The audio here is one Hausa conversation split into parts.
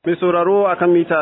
Mai sauraro a kan mita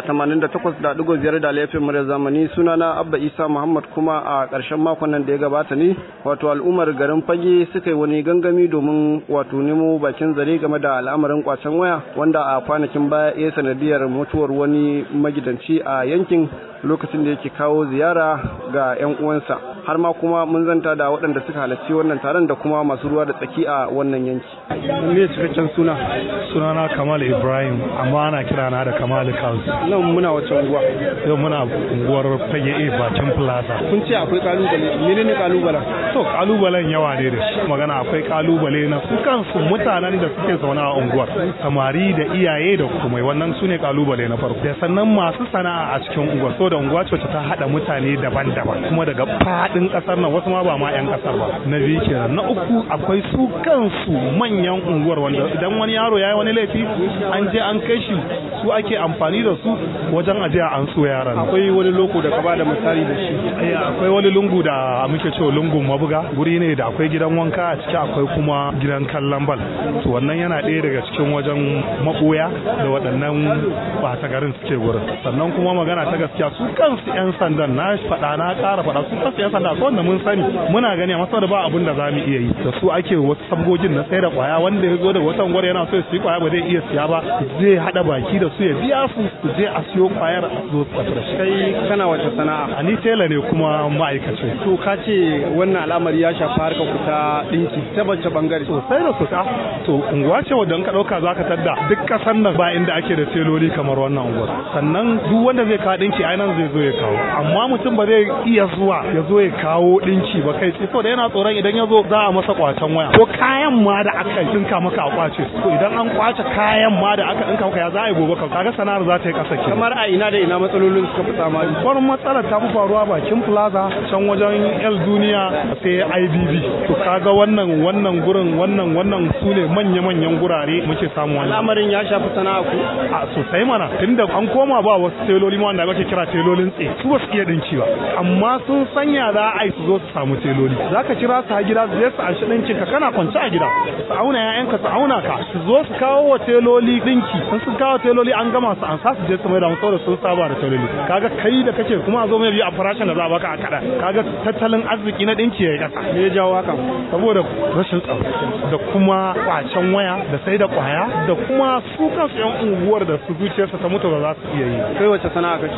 88.5 da laifin murya zamani sunana Abba Isa Muhammad kuma a ƙarshen makon nan da ya gabata ne wato al'ummar garin Fage suka yi wani gangami domin wato nemo bakin zare game da al'amarin kwacen waya wanda a kwanakin baya ya sanadiyar mutuwar wani magidanci a yankin lokacin da yake kawo ziyara ga 'yan uwansa har ma kuma mun zanta da waɗanda suka halarci wannan taron da kuma masu ruwa da tsaki a wannan yanki. Me cikakken suna? Sunana Kamal Ibrahim amma ana kira na da Kamal Kaus. Nan muna wace unguwa? Yau muna unguwar Fage A bakin Plaza. Kun ce akwai kalubale, menene kalubalen? To kalubalen yawa ne da shi. Magana akwai kalubale na su kansu mutanen da suke zaune a unguwar. Samari da iyaye da kuma wannan su ne kalubale na farko. Da sannan masu sana'a a cikin unguwar. So da unguwa ce ta haɗa mutane daban-daban kuma daga faɗin ƙasar nan wasu ma ba ma 'yan ƙasar ba. Na biyu kenan. Na uku akwai su kansu manyan unguwar wanda idan wani yaro ya yi wani laifi an je an kai shi su ake amfani da su wajen ajiya an so yaran akwai wani loko da ka ba da misali da shi akwai wani lungu da muke cewa lungun mabuga guri ne da akwai gidan wanka a ciki akwai kuma gidan kallon bal to wannan yana ɗaya daga cikin wajen maɓoya da waɗannan ɓata garin suke gurin sannan kuma magana ta gaskiya su kansu 'yan sandan na faɗa na ƙara faɗa su kansu 'yan sanda akwai wanda mun sani muna gani a masu da ba abin da za mu iya yi da su ake wasu sabgogin na sai da kwaya wanda ya zo da watan gwar yana so ya siya kwaya ba zai iya siya ba zai hada baki da su ya biya su su je a siyo kwayar a zo su da shi kai kana wata sana'a a ni tela ne kuma ma'aikaci to ka ce wannan al'amari ya shafi harkar ku ta dinki ta bace bangare sosai da sosai to unguwa ce wadda ka dauka zaka tadda duk kasan nan ba inda ake da teloli kamar wannan unguwar sannan duk wanda zai kawo dinki ai nan zai zo ya kawo amma mutum ba zai iya zuwa ya zo ya kawo dinki ba kai sai saboda yana tsoron idan ya zo za a masa kwacen waya ko kayan ma da aka dinka maka a kwace to idan an kwace kayan ma da aka dinka maka ya za a yi gobe ka kaga sana'ar za ta yi kasa ke kamar a ina da ina matsalolin suka fi tsamari wani matsalar ta fi faruwa bakin plaza can wajen el duniya sai ibb to kaga wannan wannan gurin wannan wannan su ne manya-manyan gurare muke samu wannan al'amarin ya shafi sana'a ku a sosai mana tunda an koma ba wasu teloli ma wanda ake kira telolin tse su ba su iya dinki ba amma sun sanya za a yi su zo su samu teloli zaka kira su a gida su je su anshi dinkin ka kana kwance a gida su auna ƴaƴanka su auna ka su zo su kawo wa teloli dinki sun sun kawo teloli an gama su an sa su je su mai da saboda sun saba da teloli kaga kai da kake kuma a zo mai biyu a farashin da za a baka a kada kaga tattalin arziki na dinki ya yi kasa me ya jawo haka saboda rashin tsaro da kuma kwacen waya da sai da kwaya da kuma su kansu yan unguwar da su zuciyarsa ta mutu ba za su iya yi kai wace sana'a kake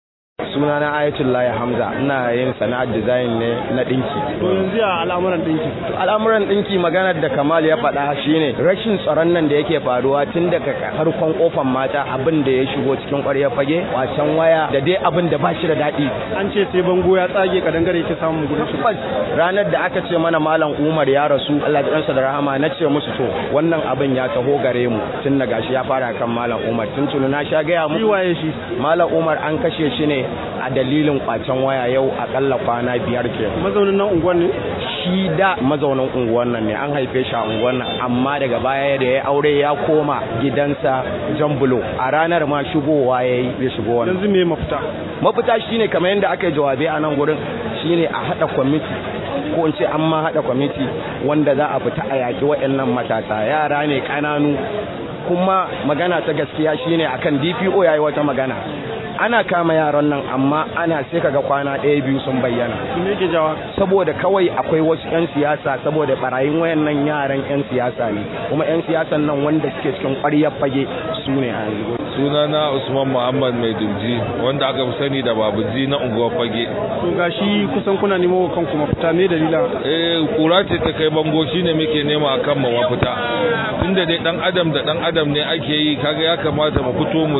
sunana ayatullahi hamza ina yin sana'ar design ne na dinki to yanzu ya al'amuran dinki al'amuran dinki maganar da kamal ya faɗa shine rashin tsaron nan da yake faruwa tun daga harkon kofan mata abin da ya shigo cikin ƙwaryar fage wasan waya da dai abin da ba shi da daɗi an ce sai bango ya tsage ka dangare yake samun gudun shi ranar da aka ce mana malam umar ya rasu allah ya da rahama na ce musu to wannan abin ya taho gare mu tun da gashi ya fara kan malam umar tun tunu na sha gaya mu waye shi malam umar an kashe shi ne a dalilin kwacen waya yau akalla kwana biyar ke mazaunin nan unguwar ne shi da mazaunin unguwar nan ne an haife shi a unguwar nan amma daga baya da ya aure ya koma gidansa jambulo a ranar ma shigowa ya yi bai shigo wannan yanzu me mafita mafita shine kamar yadda aka yi jawabi a nan gurin shine a haɗa kwamiti ko in ce an ma haɗa kwamiti wanda za a fita a yaƙi waɗannan matasa yara ne ƙananu kuma magana ta gaskiya shine akan DPO yayi wata magana ana kama yaran nan amma ana sai kaga kwana ɗaya biyu sun bayyana me yake jawa saboda kawai akwai wasu 'yan siyasa saboda barayin wayannan yaran 'yan siyasa ne kuma 'yan siyasan nan wanda suke cikin ƙwaryar fage su ne a yanzu sunana usman muhammad mai dubji wanda aka fi sani da babuji na unguwar fage to gashi kusan kuna nemo wa kanku mafita me dalila eh kura ce ta kai bango shine muke nema akan mu mafita tunda dai dan adam da dan adam ne ake yi kaga ya kamata mu fito mu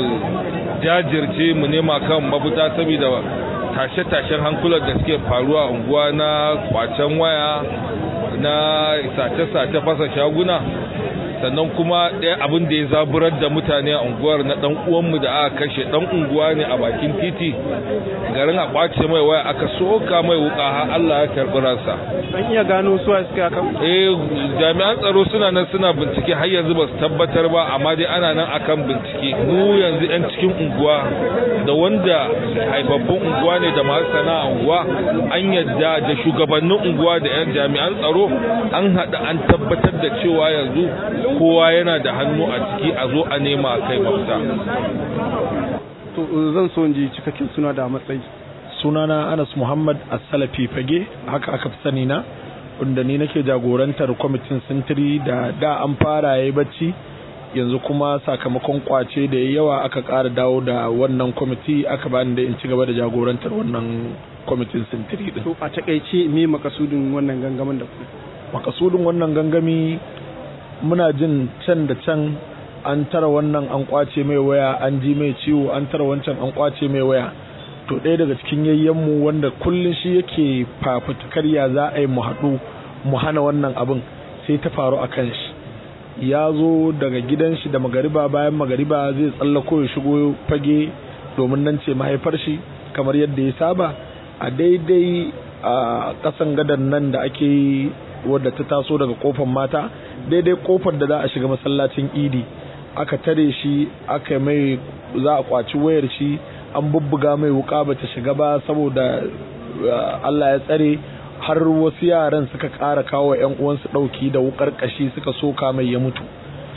jajirce mu nema kan mafita saboda tashe-tashen hankulan da suke faruwa a unguwa na kwacen waya na sace-sace fasa shaguna sannan kuma ɗaya abin da ya zaburar da mutane a unguwar na ɗan uwanmu da aka kashe ɗan unguwa ne a bakin titi garin a kwace mai waya aka soka mai wuka har Allah ya karɓi ransa an iya gano su a suka kan eh jami'an tsaro suna nan suna bincike har yanzu ba su tabbatar ba amma dai ana nan akan bincike mu yanzu yan cikin unguwa da wanda haifaffun unguwa ne da masu sana'a unguwa an yadda da shugabannin unguwa da yan jami'an tsaro an haɗa an tabbatar da cewa yanzu kowa yana da hannu a ciki a zo a nema kai mafita to zan so in ji cikakken suna da matsayi sunana Anas Muhammad As-Salafi Fage haka aka fi sani na wanda ni nake jagorantar kwamitin sintiri da da an fara yayi bacci yanzu kuma sakamakon kwace da yawa aka ƙara dawo da wannan kwamiti aka bani da in ci gaba da jagorantar wannan kwamitin sintiri din to a takaice me makasudin wannan gangamin da ku makasudin wannan gangami muna jin can da can an tara wannan an kwace mai waya an ji mai ciwo an tara wancan an kwace mai waya to ɗaya daga cikin yayyenmu wanda kullum shi yake fafutukar ya za a yi mu haɗu mu hana wannan abin sai ta faru a kan shi ya zo daga gidan shi da magariba bayan magariba zai tsallako ya shigo fage domin nan ce mahaifar shi kamar yadda ya saba a daidai a ƙasan gadan nan da ake yi wadda ta taso daga kofar mata daidai kofar da za a shiga masallacin idi aka tare shi aka mai za a kwaci wayar shi an bubbuga mai wuka bata shiga ba saboda Allah ya tsare har wasu yaran suka ƙara kawo yan uwansu ɗauki da wukar ƙashi suka soka mai ya mutu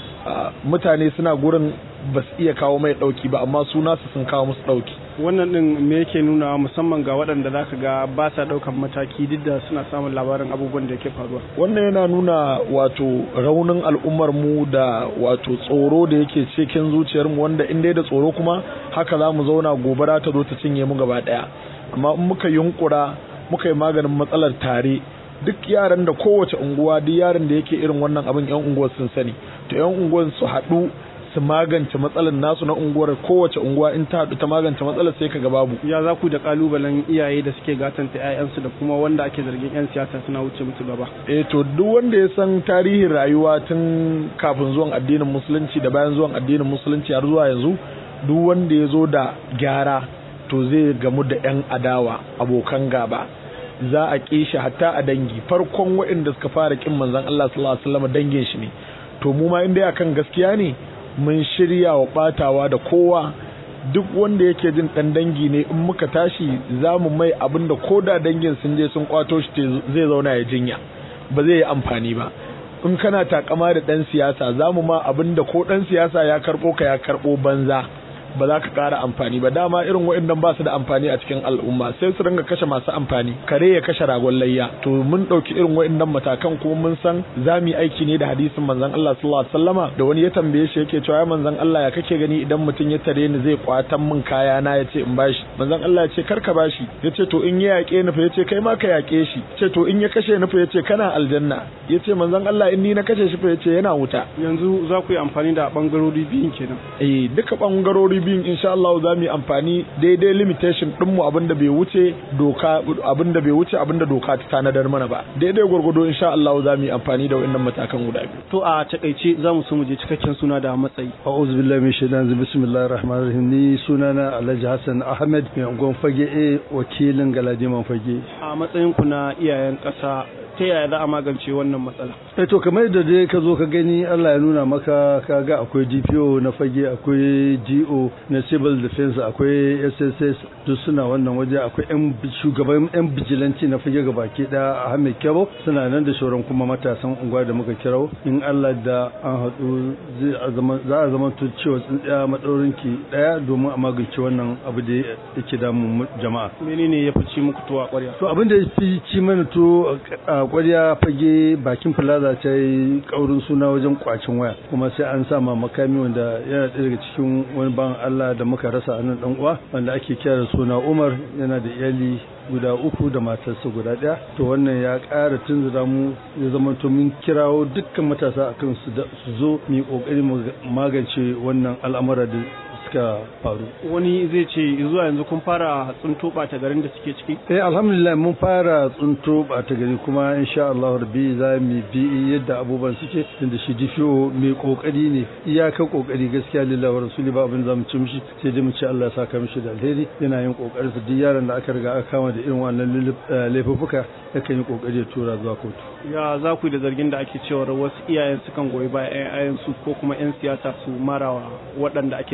mutane suna gurin ba su iya kawo mai ɗauki ba amma su nasu sun kawo musu ɗauki wannan din me yake nuna musamman ga waɗanda zaka ga ba sa ɗaukan mataki duk da suna samun labarin abubuwan da yake faruwa wannan yana nuna wato raunin al'ummar mu da wato tsoro da yake cikin zuciyar mu wanda in dai da tsoro kuma haka za mu zauna gobara ta zo ta cinye mu gaba ɗaya amma in muka yunkura muka yi maganin matsalar tare duk yaran da kowace unguwa duk yaran da yake irin wannan abin yan unguwar sun sani to yan unguwar su haɗu su magance matsalar nasu na unguwar kowace unguwa in ta haɗu ta magance matsalar sai kaga babu ya za ku da kalubalen iyaye da suke gatanta 'ya'yansu da kuma wanda ake zargin 'yan siyasa suna wuce musu gaba eh to duk wanda ya san tarihin rayuwa tun kafin zuwan addinin musulunci da bayan zuwan addinin musulunci har zuwa yanzu duk wanda ya zo da gyara to zai gamu da 'yan adawa abokan gaba za a ƙi shi hatta a dangi farkon waɗanda suka fara ƙin manzon Allah sallallahu alaihi wasallam dangin shi ne to mu ma in dai akan gaskiya ne mun shirya wa batawa da kowa duk wanda yake jin dan dangi ne in muka tashi za mu mai abin da ko da dangin sun je sun kwato shi zai zauna ya jinya ba zai yi amfani ba in kana takama da dan siyasa za mu ma abin da ko dan siyasa ya karbo ka ya karbo banza ba za ka ƙara amfani ba dama irin waɗannan ba su da amfani a cikin al'umma sai su ringa kashe masu amfani kare ya kashe ragon layya to mun ɗauki irin waɗannan matakan kuma mun san za mu yi aiki ne da hadisin manzon Allah sallallahu alaihi wasallama da wani ya tambaye shi yake cewa ya manzon Allah ya kake gani idan mutum ya tare ni zai kwatan min kaya na ya ce in bashi manzon Allah ya ce kar ka bashi ya ce to in ya yaƙe ni fa ya ce kai ma ka yaƙe shi ce to in ya kashe ni fa ya ce kana aljanna ya ce manzon Allah in ni na kashe shi fa ya ce yana wuta yanzu za ku yi amfani da bangarori biyun kenan eh duka bangarori biyun insha Allah za mu yi amfani daidai limitation din mu abinda bai wuce doka abinda bai wuce abinda doka ta tanadar mana ba daidai gwargwado insha Allah za mu yi amfani da wannan matakan guda biyu to a takaice za mu so mu je cikakken suna da matsayi a'udhu billahi min shaitanir bismillahir rahmanir rahim ni sunana Alhaji Hassan Ahmed mai ungon fage a wakilin Galadiman fage a matsayin ku na iyayen ƙasa ta yaya za a magance wannan matsala eh to kamar yadda dai ka zo ka gani Allah ya nuna maka ka ga akwai DPO na fage akwai GO na civil defense akwai SSS duk suna wannan waje akwai yan shugaban yan bijilanci na fage ga baki da Ahmed Kebo suna nan da shauran kuma matasan unguwa da muka kirau in Allah da an haɗu za a zama to cewa tsintsiya maɗaurin ki ɗaya domin a magance wannan abu da yake damun jama'a menene ya fi ci muku tuwa ƙwarya to abin da ya fi ci mana to a ƙwarya fage bakin plaza ta yi ƙaurin suna wajen kwacin waya kuma sai an sa ma makami wanda yana ɗaya daga cikin wani ban Allah da muka rasa a nan ɗan uwa wanda ake kira da suna Umar yana da iyali guda uku da matarsa guda ɗaya to wannan ya ƙara tunzura mu ya zama to mun kirawo dukkan matasa akan su zo mu yi ƙoƙari mu magance wannan al'amura da suka faru wani zai ce zuwa yanzu kun fara tsunto ɓata garin da suke ciki eh alhamdulillah mun fara tsunto ɓata gari kuma insha Allah rabbi za mu bi yadda abubuwan suke tunda shi difiyo mai kokari ne iyakar kokari gaskiya lillahi wa rasuli ba abin zamu ci mishi sai dai mu ce Allah ya saka mishi da alheri yana yin kokarin sa duk yaron da aka riga aka kama da irin wannan laifuffuka yakan yi kokari ya tura zuwa kotu ya za ku da zargin da ake cewa wasu iyayen sukan goyi bayan 'ya'yan su ko kuma 'yan siyasa su marawa waɗanda ake zargi ba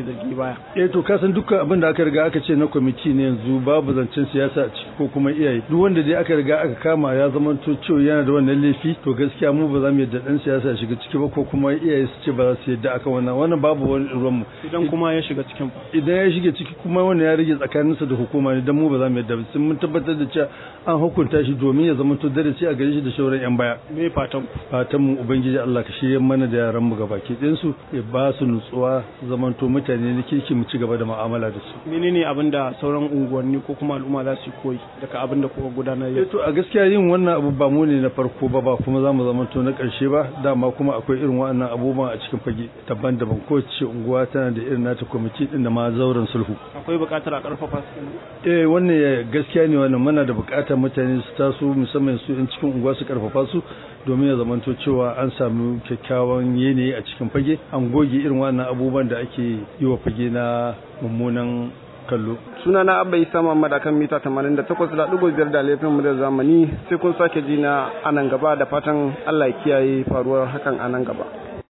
baya eh to kasan dukkan abin da aka riga aka ce na kwamiti ne yanzu babu zancen siyasa a ciki ko kuma iyaye duk wanda dai aka riga aka kama ya zama to cewa yana da wannan laifi to gaskiya mu ba za mu yadda dan siyasa ya shiga ciki ba ko kuma iyaye su ce ba za su yadda akan wannan wannan babu wani ruwan mu idan kuma ya shiga cikin idan ya shiga ciki kuma wannan ya rage tsakaninsa da hukuma ne dan mu ba za mu yadda ba sai mun tabbatar da cewa an hukunta shi domin ya zama to darasi a gare shi da shauran yan baya me fatan fatan mu ubangiji Allah ka shirye mana da yaran mu gabaki ɗayan su ya ba su nutsuwa zamanto mutane ne kirki mu ci gaba da mu'amala da su menene abin da sauran unguwanni ko kuma al'umma za su koyi daga abin da kuka gudanar yau to a gaskiya yin wannan abu ba mu ne na farko ba ba kuma za mu zamanto na ƙarshe ba dama kuma akwai irin waɗannan abubuwan a cikin fage daban-daban ko ce unguwa tana da irin nata kwamiti din da ma zauren sulhu akwai buƙatar a ƙarfafa su eh wannan gaskiya ne wannan muna da buƙatar mutane su taso musamman su in cikin unguwa su karfafa su domin ya zamanto cewa an samu kyakkyawan yanayi a cikin fage an goge irin wannan abubuwan da ake yi wa fage na mummunan kallo. suna na abba isa muhammad akan mita 88.5 da laifin mu da zamani sai kun sake ji na anan gaba da fatan allah ya kiyaye faruwar hakan anan gaba